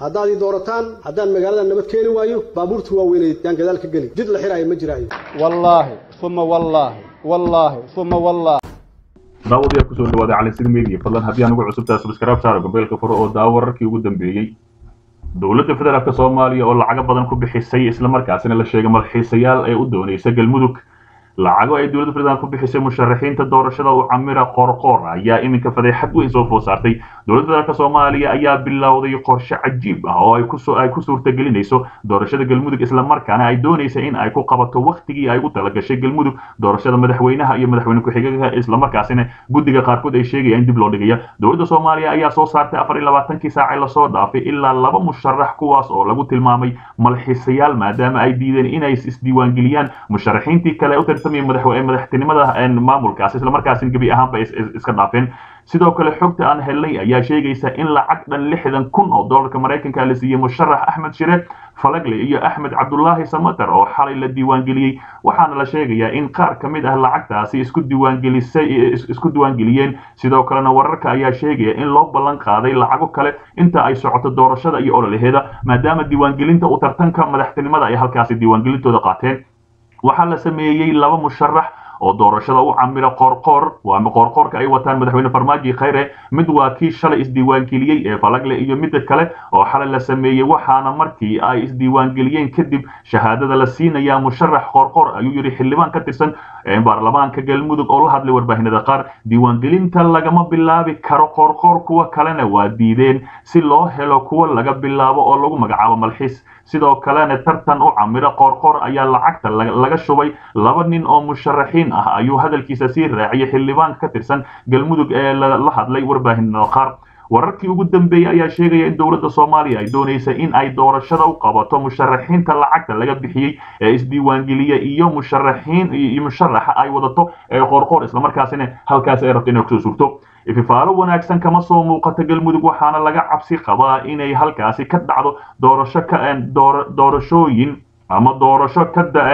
haddaad ii doorataan haddaan magaalada nabad keeni waayo baabuurta waaweyneed yaan gadaal ka geli jid la xiraayo ma jiraayo wallaahi uma wallaahi wallaahi uma wallaahi daawadayaal kusoo dhawaada calinsida media fadlan haddii aan ugu cusubtahay subscribe saaro gambeelka furo oo daawo wararkii ugu dambeeyey dowladda federaalk soomaaliya oo lacago badan ku bixisay islamarkaasina la sheegay madaxiisayaal ee u doonaysa galmudug lacago ay dowladda federaalk ku bixisay musharaxiinta doorashada u camira qoorqoor ayaa iminka fadeexad weyn soo food saartay dowladda federaalk soomaaliya ayaa bilowday qorshe cajiib ah oo ay ku ay ku suurtagelinayso doorashada galmudug islamarkaana ay doonaysa in ay ku qabato waktigii ay ugu talagashay galmudug doorashada madaxweynaha iyo madaxweyne ku-xigeenka islamarkaasina guddiga qaarkood ay sheegayaan in dib loo dhigaya dowladda soomaaliya ayaa soo saartay afar iyo labaatankii saace lasoo dhaafay ilaa laba musharax kuwaas oo lagu tilmaamay malxiisayaal maadaama ay diideen inay isdiiwaangeliyaan musharaxiintii kale u tartamaya madaxtinimada maamulkaas islamarkaasina gebi ahaanba iska dhaafeen sidoo kale xogta aan helnay ayaa sheegaysa in lacag dhan lixdan kun oo doolarka maraykanka la siiyey musharax axmed shire falagle iyo axmed cabdulaahi samater oo xalay la diiwaangeliyey waxaana la sheegayaa in qaar ka mid ah lacagtaasi isku diiwaangelisay isku diiwaangeliyeen sidoo kalena wararka ayaa sheegaya in loo ballan qaaday lacago kale inta ay socoto doorashada iyo ololaheeda maadaama diiwaangelinta u tartanka madaxtinimada ay halkaasi diiwaangelintooda qaateen waxaa la sameeyey laba musharax oo doorashada u camira qoorqoor waama qoorqoorka ay wataan madaxweyne farmaajo khayre mid waa kii shalay isdiiwaangeliyey ee falagle iyo midda kale oo xalay la sameeyey waxaana markii ay isdiiwaangeliyeen kadib shahaadada la siinayaa musharax qoorqoor ayuu yidhi xildhibaan ka tirsan baarlamaanka galmudug oo la hadlay warbaahinada qaar diiwaangelinta lagama bilaabi karo qoorqoor kuwa kalena waa diideen si loo helo kuwa laga bilaabo oo lagu magacaabo malxiis sidoo kalena tartan u camiro qoorqoor ayaa lacagta laga shubay laba nin oo musharaxiin ah ayuu hadalkiisa sii raaciyay xildhibaanka ka tirsan galmudug ee la hadlay warbaahinada qaar wararkii ugu dambeeyey ayaa sheegaya in dowladda soomaaliya ay doonaysa in ay doorashada u qabato musharaxiinta lacagta laga bixiyey ee isdiiwaangeliya iyo musharaxiin iyo musharaxa ay wadato ee qoorqoor islamarkaasina halkaas ay rabto inay kusoo suurto ififaalo wanaagsan kama soo muuqata galmudug waxaana laga cabsi qabaa inay halkaasi ka dhacdo doorasho ka doorashooyin ama doorasho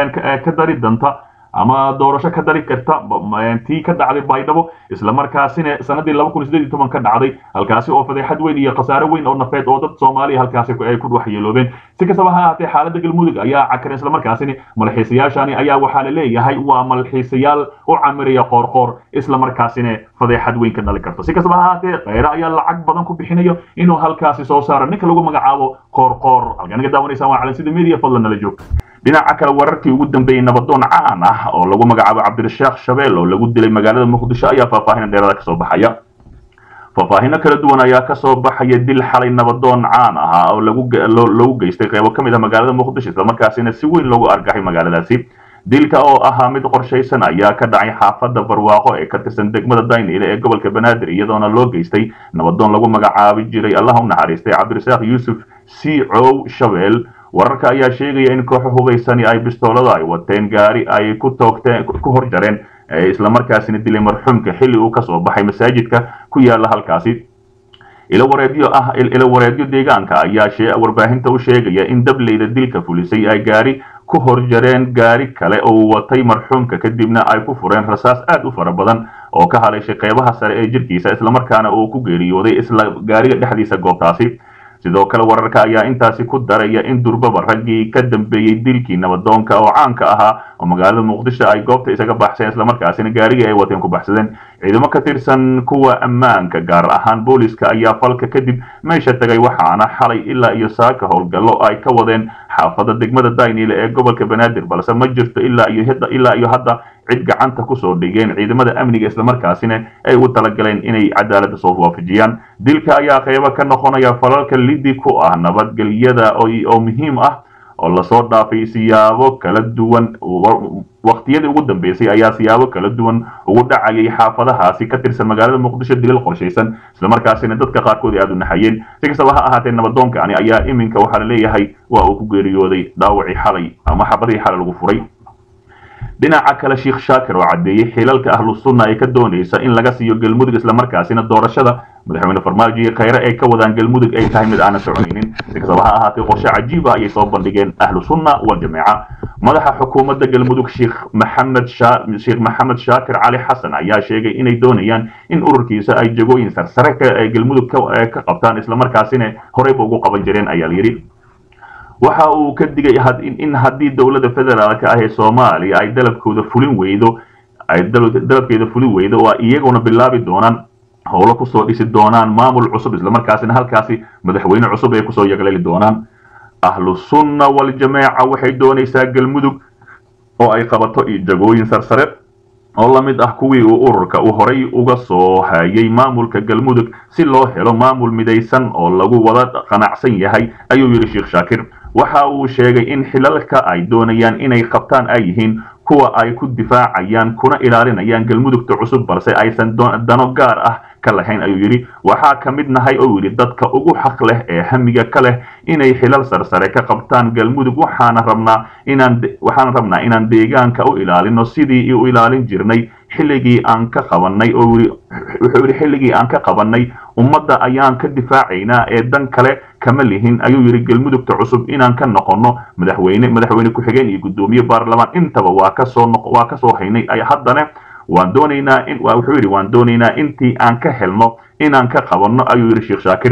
ka dari danta ama doorasho ka dari karta tii ka dhacday baydhabo islamarkaasina sanadii laba kun sideed iyo toban ka dhacday halkaasi oo fadeexad weyn iyo khasaare weyn oo nafeed oo dad soomaaliya halkaasi ay ku waxyeeloobeen si kastaba ha ahaatee xaaladda galmudug ayaa cakaran islamarkaasina malxiisayaashani ayaa waxaa la leeyahay waa malxiisayaal u camiraya qoorqoor islamarkaasina fadeexad weyn ka dhali karto si kastaba ha ahaatee kheyre ayaa lacag badan ku bixinayo inuu halkaasi soo saaro ninka lagu magacaabo qoorqoor halkaan naga daawanaysaan waa calansida media fadlan nala joog dhinaca kale wararkii ugu dambeeyey nabadoon caan ah oo lagu magacaabo cabdirasheekh shabeel oo lagu dilay magaalada muqdisho ayaa faahfaahin dheerada kasoo baxaya faahfaahino kala duwan ayaa kasoo baxaya dil xalay nabadoon caan ahaa oo lagu geystay qeybo ka mid ah magaalada muqdisho islamarkaasina si weyn loogu argaxay magaaladaasi dilka oo ahaa mid qorshaysan ayaa ka dhacay xaafadda barwaaqo ee ka tirsan degmada daynile ee gobolka banaadir iyadoona loo geystay nabadoon lagu magacaabi jiray allah u naxariistay cabdirasaaq yuusuf c cow shabeel wararka ayaa sheegaya in kooxo hubaysani ay bistoolada ay wateen gaari ay ku toogteen ku hor jareen islamarkaasina dilay marxuumka xilli uu kasoo baxay masaajidka ku yaala halkaasi ilo wareedyo ah ilo wareedyo deegaanka ayaa warbaahinta u sheegaya in dableyda dilka fulisay ay gaari ku hor jareen gaari kale oo watay marxuumka kadibna ay ku fureen rasaas aad u fara badan oo ka haleeshay qeybaha sare ee jirkiisa islamarkaana uu ku geeriyooday isla gaariga dhexdiisa goobtaasi sidoo kale wararka ayaa intaasi ku daraya in durbaba raggii ka dambeeyey dilkii nabadoonka oo caanka ahaa oo magaalada muqdisho ay goobta isaga baxseen islamarkaasina gaarigii ay wateen ku baxsadeen ciidamo ka tirsan kuwa ammaanka gaar ahaan booliska ayaa falka kadib meesha tagay waxaana xalay ilaa iyo saaka howlgallo ay ka wadeen xaafadda degmada daynile ee gobolka banaadir balse ma jirto ilaa iyo ilaa iyo hadda cid gacanta kusoo dhigeen ciidamada amniga islamarkaasina ay u talagaleen inay cadaaladda soo waafajiyaan dilka ayaa qeybo ka noqonaya falalka lidi ku ah nabadgelyada oo muhiim ah oo lasoo dhaafay siyaabo kala duwan waqtiyadii ugu dambeysay ayaa siyaabo kala duwan ugu dhacayay xaafadahaasi ka tirsan magaalada muqdisho dilal qorshaysan islamarkaasina dadka qaarkood ay aada u naxayeen si kastaba ha ahaatee nabadoonkani ayaa iminka waxaa la leeyahay waa uu ku geeriyooday dhaawacii xalay ama xabadihii xalay lagu furay dhinaca kale sheekh shaakir oo caddeeyey xilalka ahlu sunna ee ka doonaysa in laga siiyo galmudug islamarkaasina doorashada madaxweyne farmaajo iyo khayre ay ka wadaan galmudug ay tahay mid aanan soconaynin si kastaba ha ahaatee qorshe cajiiba ayay soo bandhigeen ahlu sunna waljamaaca madaxa xukuumadda galmudug sheekh maxamed sheekh maxamed shaakir cali xasan ayaa sheegay inay doonayaan in ururkiisa ay jagooyin sarsare ka galmudug ka qabtaan islamarkaasina horeyba ugu qaban jireen ayaa layidhi waxa uu ka digay in haddii dowladda federaalk ah ee soomaaliya ay dalabkooda fulin weydo ay dalabkeeda fulin weydo oo iyaguna bilaabi doonaan howlo kusoo dhisi doonaan maamul cusub islamarkaasina halkaasi madaxweyne cusub ay kusoo yagleeli doonaan ahlu sunna waljamaaca waxay doonaysaa galmudug oo ay qabato jagooyin sarsare oo la mid ah kuwii uu ururka uu horay uga soo hayay maamulka galmudug si loo helo maamul midaysan oo lagu wada qanacsan yahay ayuu yidhi sheekh shaakir waxa uu sheegay in xilalka ay doonayaan inay qabtaan ay yihiin kuwa ay ku difaacayaan kuna ilaalinayaan galmudugta cusub balse aysan dano gaar ah ka lahayn ayuu yidhi waxaa ka mid nahay oo yidhi dadka ugu xaq leh ee hamiga ka leh inay xilal sarsare ka qabtaan galmudug waxaana rabnaa inaan waxaan rabnaa inaan deegaanka u ilaalino sidii u ilaalin jirnay xilligii aan ka qabanay oo yidhi wuxuu yidhi xilligii aan ka qabanay ummadda ayaan ka difaacaynaa ee dan kale kama lihin ayuu yidhi galmudugta cusub inaan ka noqono madaxweyne madaxweyne ku-xigeen iyo guddoomiye baarlamaan intaba waa kasoo waa kasoo haynay haddana waan doonaynaa in wuxuu yidhi waan doonaynaa intii aan ka helno inaan ka qabanno ayuu yidhi sheekh shaakir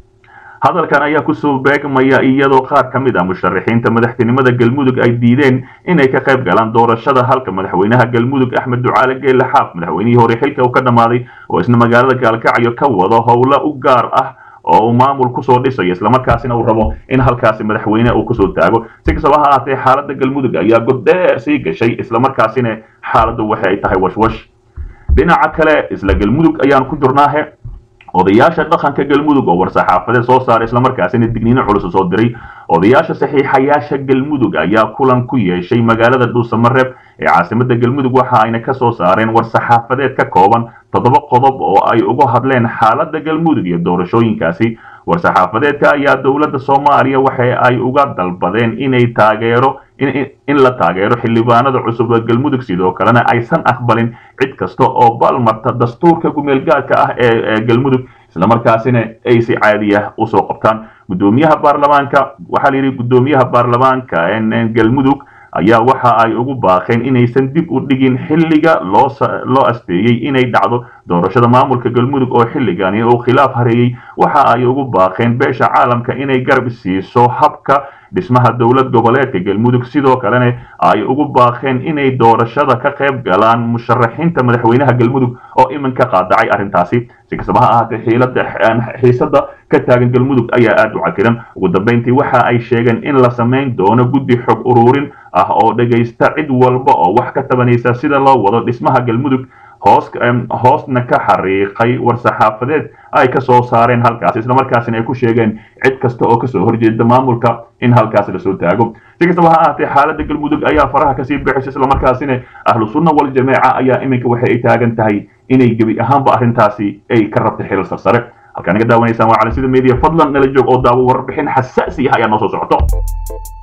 hadalkan ayaa kusoo beegmaya iyadoo qaar ka mid ah musharaxiinta madaxtinimada galmudug ay diideen inay ka qayb galaan doorashada halka madaxweynaha galmudug axmed ducaale geelle xaaf madaxweynihii hore xilka uu ka dhammaaday oo isna magaalada gaalkacyo ka wado howlo u gaar ah oo uu maamul kusoo dhisayo islamarkaasina uu rabo in halkaasi madaxweyne uu kusoo taago si kastaba ha ahaatee xaaladda galmudug ayaa goddheer sii gashay islamarkaasina xaaladdu waxa ay tahay washwash dhinaca kale isla galmudug ayaan ku jirnaahe odayaasha dhaqanka galmudug oo war-saxaafadeed soo saaray islamarkaasina digniino culus soo diray odayaasha saxiixayaasha galmudug ayaa kulan ku yeeshay magaalada dhuusamareeb ee caasimada galmudug waxa ayna ka soo saareen war-saxaafadeed ka kooban toddoba qodob oo ay uga hadleen xaaladda galmudug iyo doorashooyinkaasi war-saxaafadeedka ayaa dowladda soomaaliya waxa ay uga dalbadeen inay taageero in la taageero xildhibaanada cusub ee galmudug sidoo kalena aysan aqbalin cid kasta oo balmarta dastuurka gumeelgaadka ah ee galmudug islamarkaasina ay si caadi ah usoo qabtaan gudoomiyaha baarlamaanka waxaa la yidhi gudoomiyaha baarlamaanka galmudug ayaa waxa ay ugu baaqeen inaysan dib u dhigin xilliga loo asteeyey inay dhacdo doorashada maamulka galmudug oo xilligani uu khilaaf hareeyey waxa ay ugu baaqeen beesha caalamka inay garab siiso habka dhismaha dowlad goboleedka galmudug sidoo kalena ay ugu baaqeen inay doorashada ka qayb galaan musharaxiinta madaxweynaha galmudug oo iminka qaadacay arrintaasi si kastaba ha ahaatee xiisada ka taagan galmudug ayaa aada u cakiran ugu dambeyntii waxa ay sheegeen in la samayn doono guddi xog ururin ah oo dhegaysta cid walba oo wax ka tabanaysa sida loo wado dhismaha galmudug hoos hoosna ka xariiqay war-saxaafadeed ay ka soo saareen halkaasi islamarkaasina ay ku sheegeen cid kasta oo kasoo horjeeda maamulka in halkaasi lasoo taago si kastaba ha ahaatee xaaladda galmudug ayaa faraha kasii bixisay islamarkaasina ahlu sunna waljamaaca ayaa iminka waxa ay taagan tahay inay gebi ahaanba arrintaasi ay ka rabtay xilal sarsare halkaa naga daawanaysaan waa cali sida media fadlan nala joog oo daawo warbixin xasaasi ah ayaa noo soo socoto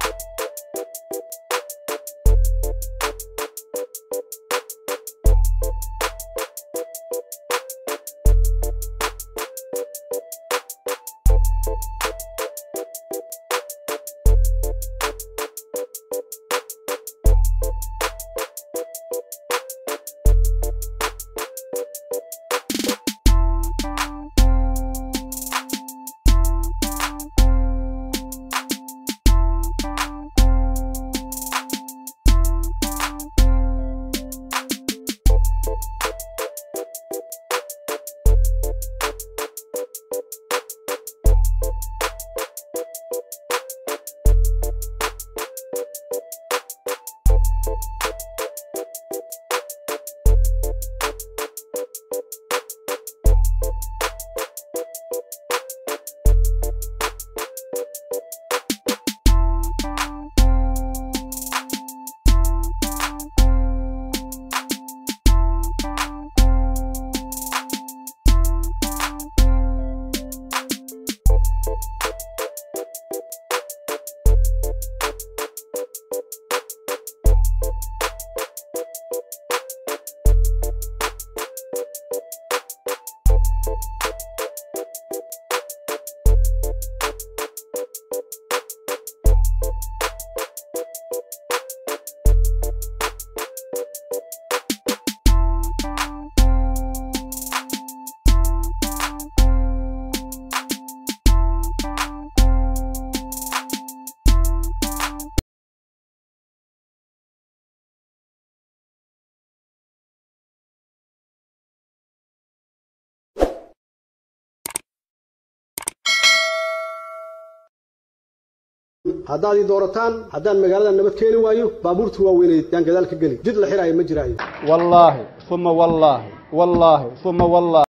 haddaad ii doorataan haddaan magaalada nabad keeni waayo baabuurta waaweyneed yaan gadaal ka geli jid la xiraayo ma jiraayo wallaahi uma wallaahi wallaahi uma wallaahi